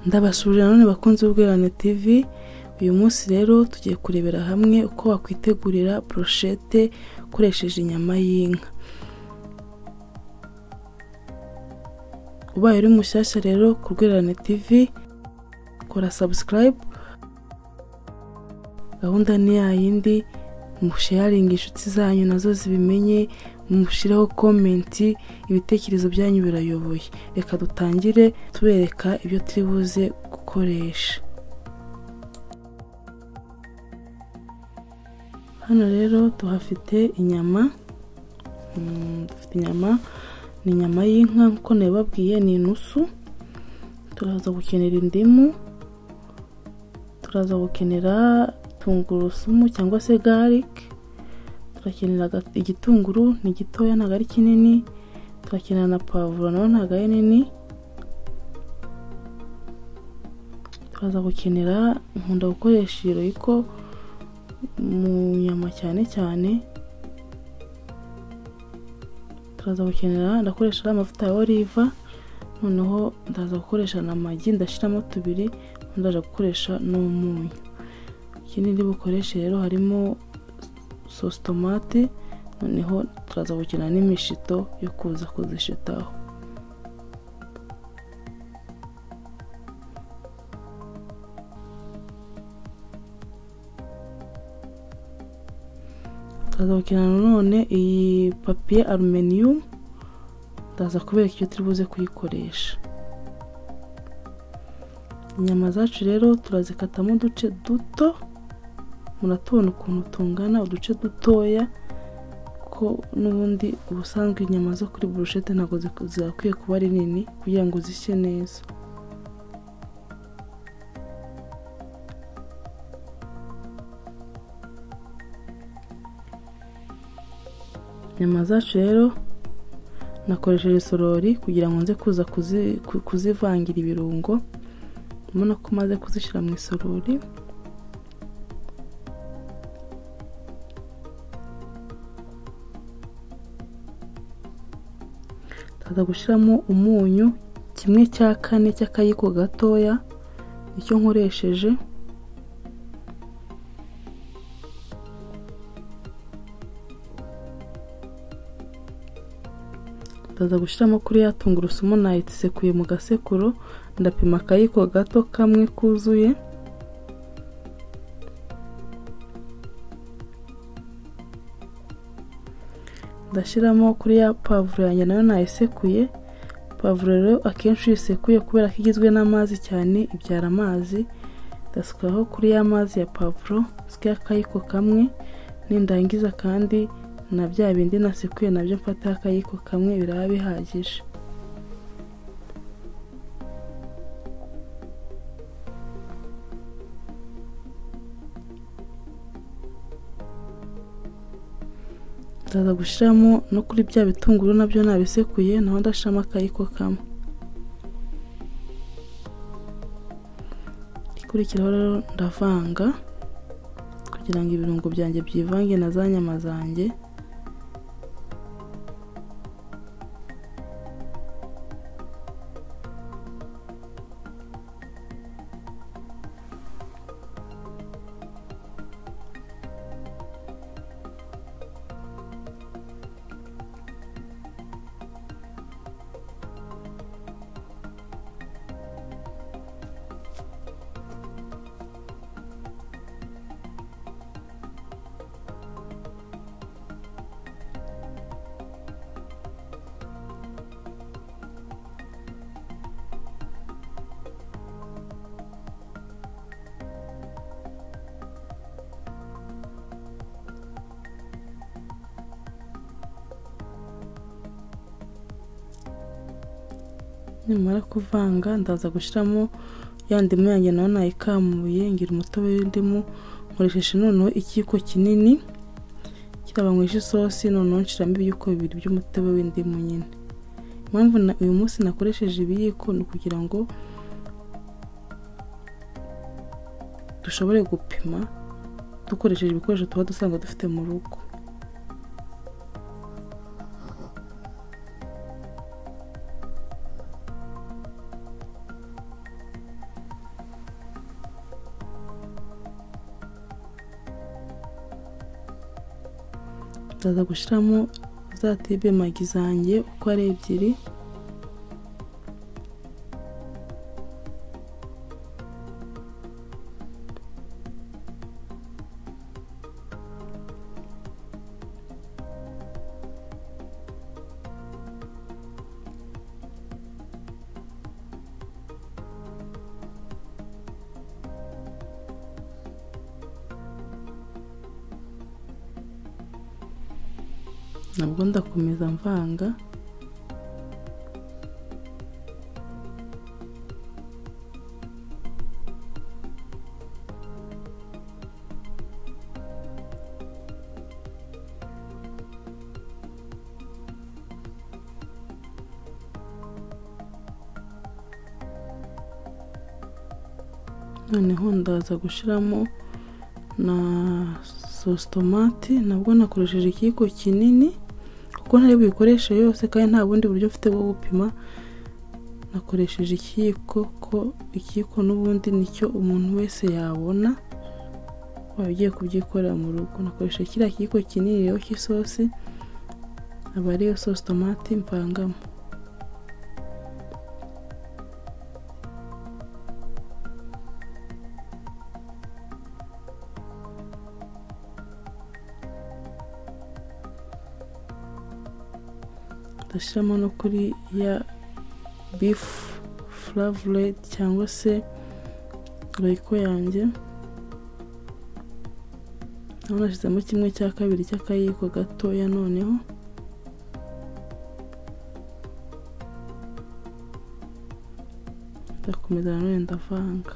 ndabasuje nanone bakunze ubwirane tv uyu munsi rero tugiye kurebera hamwe uko wakwitegurira burushete ukoresheje inyama y'inka ubaye uri mushyashya rero ku rwirane tv kora sabusikarayibu gahunda ni yayindi musheyaringa inshuti zanyu nazo zibimenye mushyireho komenti ibitekerezo byanyu birayoboye reka dutangire tubereka ibyo turi buze gukoresha hano rero tuhafite inyama Mm, dufite inyama ni inyama y'inka nk'uko nabibabwiye ni inusu turaza gukenera indimu turaza gukenera tungurusumu cyangwa se garike turakenera aga- igitunguru ni gitoya ntabwo ari kinini turakenera na pavuro nayo ntabwo ari nini turaza gukenera nkunda gukoresha iyo royiko mu nyama cyane cyane turaza gukenera ndakoresha ariya amavuta ya oliva noneho ndaza gukoresha na magi ndashyiramo tubiri ubundi ndaza gukoresha n'umunyu ikindi ndi bukoreshe rero harimo sosi tomate noneho turaza gukina n'imishito yo kuza kuzishitaho turaza gukina nanone iyi papiye aluminiyumu ndaza kubereka icyo turi buze kuyikoresha inyama zacu rero turazikatamo uduce duto muratubona ukuntu tungana uduce dutoya ko n'ubundi ubusanzwe inyama zo kuri burushete ntabwo zik- zagakwiye kuba ari nini kugira ngo zishye neza inyama zacu rero nakoresheje sorori kugira ngo nze kuza kuzi- ku- kuzivangira ibirungo urabona ko umaze kuzishyira mu isorori tuza gushyiramo umunyu kimwe cya kane cy'akayiko gatoya icyo nkoresheje ndaza gushyiramo kuri ya tungurusumu nayisekuye mu gasekuro ndapima akayiko gato kamwe kuzuye ndashyiramo kuri ya pavuro yanjye nayo nayisekuye pavuro rero akenshi iyo uyisekuye kubera ko igizwe n'amazi cyane ibyara amazi ndasukaho kuri ya mazi ya pavuro sikaya akayiko kamwe nindangiza kandi na bya bindi nasekuye nabyo mfataho akayiko kamwe biraba bihagije ndaza gushyiramo no kuri bya bitunguru nabyo nabisekuye naho ndashyiramo akayiko kamwe ikurikiraho rero ndavanga kugira ngo ibirungo byanjye byivange na za nyama zanjye nimara kuvanga ndaza gushyiramo ya ndimu yanjye nayo nayikamuye ngira umutobe w'indimu nkoresheje noneho ikiyiko kinini kirabanywesha isosi noneho nshyiramo ibiyiko bibiri by'umutobe w'indimu nyine impamvu na- uyu munsi nakoresheje ibiyiko ni ukugira ngo dushobore gupima dukoresheje ibikoresho tuba dusanga dufite mu rugo ndaza gushyiramo za tibe magi zanjye uko ari ebyiri nabwo ndakomeza mvanga noneho ndaza gushyiramo na sositomati nabwo nakoresheje ikiyiko kinini kuko ntari buyikoreshe yose kandi nta bundi buryo mfite bwo gupima nakoresheje ikiyiko ko ikiyiko n'ubundi nicyo umuntu wese yabona waba ugiye kubyikorera mu rugo nakoresheje kiriya kiyiko kinini rero cy'isosi aba ariyo sosi tomati mvangamo ndashyiramo no kuri ya bifu furavuredi cyangwa se royiko yanjye naho nashyizemo kimwe cya kabiri cy'akayiko gatoya noneho ndakomeza nanone ndavanga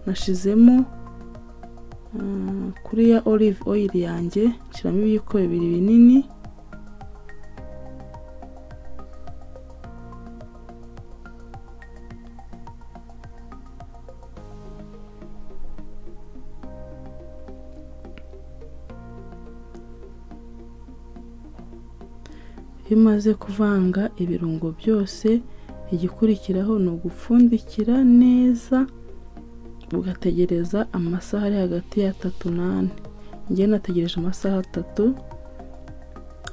nashizemo kuri ya olive oil yanjye nshyiramo ibiyiko bibiri binini iyo umaze kuvanga ibirungo byose igikurikiraho ni ugupfundikira neza ugategereza amasaha ari hagati y'atatu n'ane njye nategereje amasaha atatu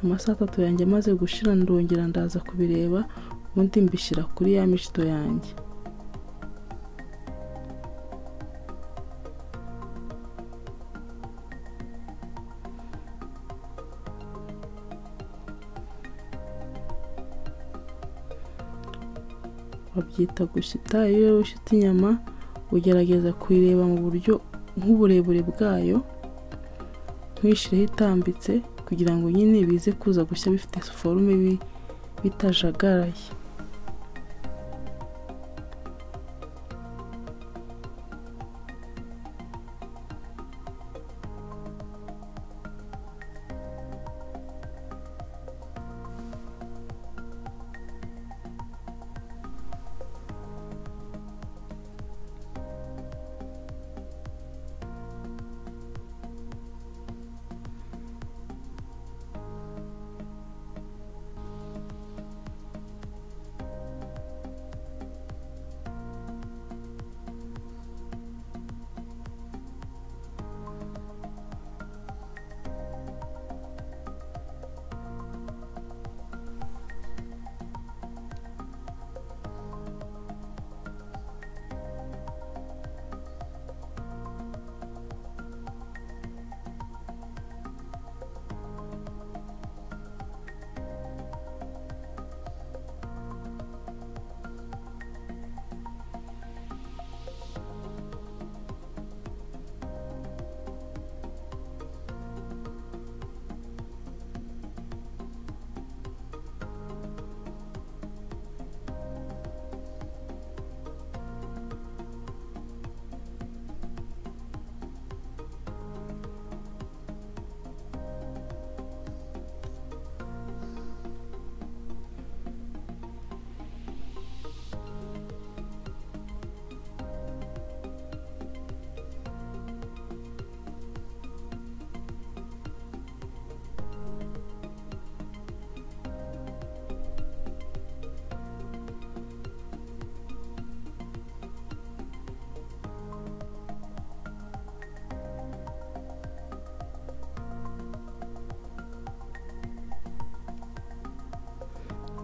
amasaha atatu yanjye amaze gushira ndongera ndaza kubireba ubundi mbishyira kuri ya mishito yanjye babyita gushyita iyo ushyita inyama ugerageza kuyireba mu buryo nk'uburebure bwayo ntwishyire itambitse kugira ngo nyine bize kuza gushya bifite forume bitajagaraye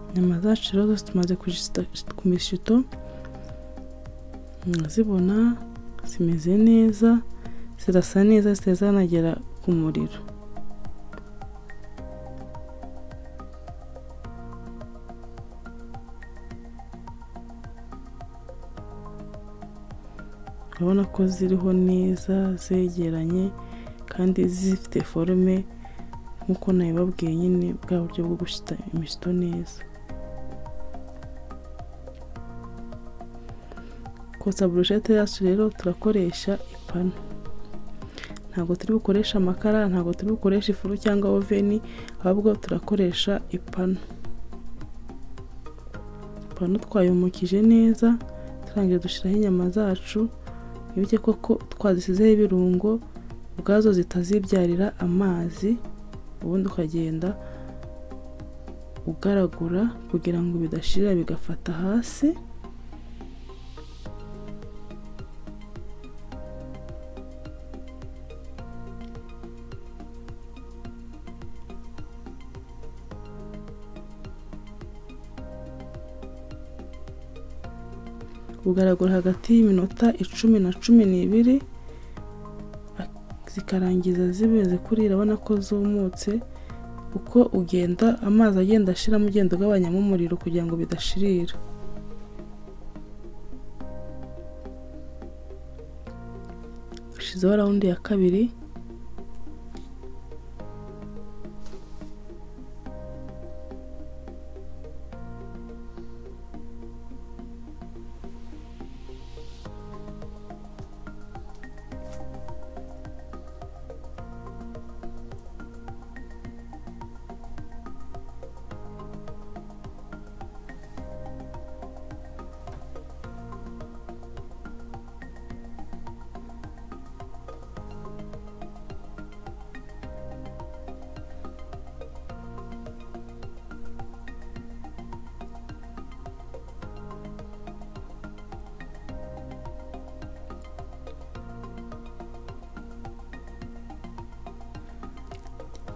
inyama zacu rero zose tumaze kuzishyira ku mishito zibona zimeze neza zirasa neza zitari zanagera ku muriro urabona ko ziriho neza zegeranye kandi zifite forume nk'uko nabibabwiye nyine bwa buryo bwo gushyira imishito neza kotsa burushete yacu rero turakoresha ipanu ntabwo turi bukoresha amakara ntabwo turi bukoresha ifuru cyangwa oveni ahubwo turakoresha ipanu ipanu twayumukije neza turangiza dushyiraho inyama zacu nibyo koko twazisizeho ibirungo ubwazo zitazibyarira amazi ubundi ukagenda ugaragura kugira ngo bidashirira bigafata hasi bugaragura hagati y'iminota icumi na cumi n'ibiri zikarangiza zimeze kurira urabona ko zumutse uko ugenda amazi agenda ashiramo ugenda ugabanyamo umuriro kugira ngo bidashirira dushyizeho rawundi ya kabiri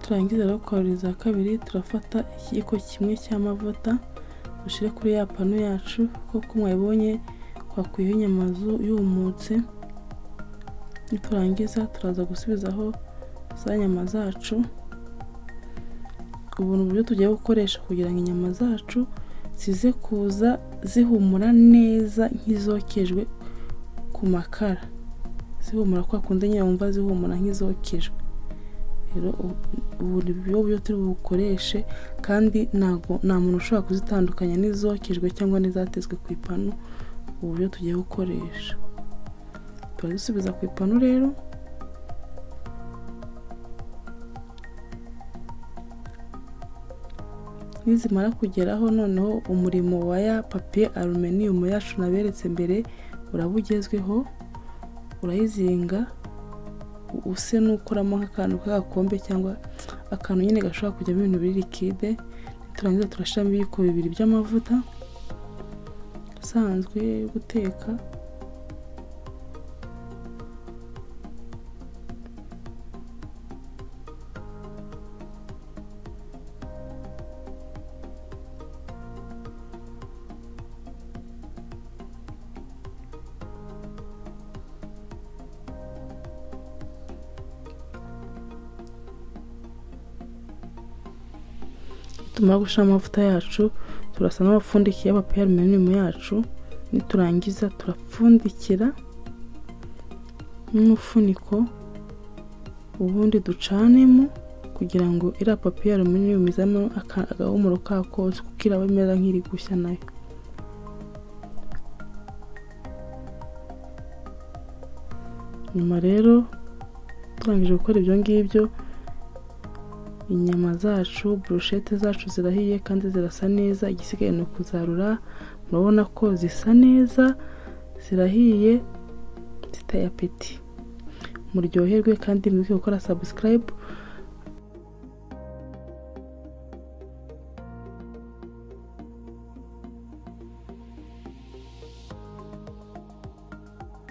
turangiza rero kwahuriza kabiri turafata ikiyiko kimwe cy'amavuta dushyire kuri ya panu yacu kuko mwabonye twakwiyeho inyama yumutse niturangiza turaza gusubizaho za nyama zacu ubu ni uburyo tugiye gukoresha kugira ngo inyama zacu zize kuza zihumura neza nk'izokejwe ku makara zihumura kwa kundi nyine wumva zihumura nk'izokejwe rero ubu ni byo buryo turi bukoreshe kandi ntabwo nta muntu ushobora kuzitandukanya n'izokejwe cyangwa n'izatezwe ku ipanu ubu buryo tugiye gukoresha turazisubiza ku ipanu rero nizimara kugeraho noneho umurimo wa ya papiye aluminiyumu yacu naberetse mbere uraba ugezweho urayizinga use n'ukoramo nk'akantu k'agakombe cyangwa akantu nyine gashobora kujyamo ibintu biri likide turangiza turashyiramo ibiyiko bibiri by'amavuta asanzwe yo guteka tumara gushyiramo amavuta yacu turasa n'abapfundikiye papiye aluminiyumu yacu niturangiza turapfundikira n'umufuniko ubundi ducanemo kugira ngo iriya papiye aluminiyumu izamo agahumuro ka kose kuko iraba imeze nk'iri gushya nayo nyuma rero turangije gukora ibyo ngibyo inyama zacu burushete zacu zirahiye kandi zirasa neza igisigaye ni ukuzarura murabona ko zisa neza zirahiye ziteye apeti muryoherwe kandi mwibuke gukora sabusikarayibu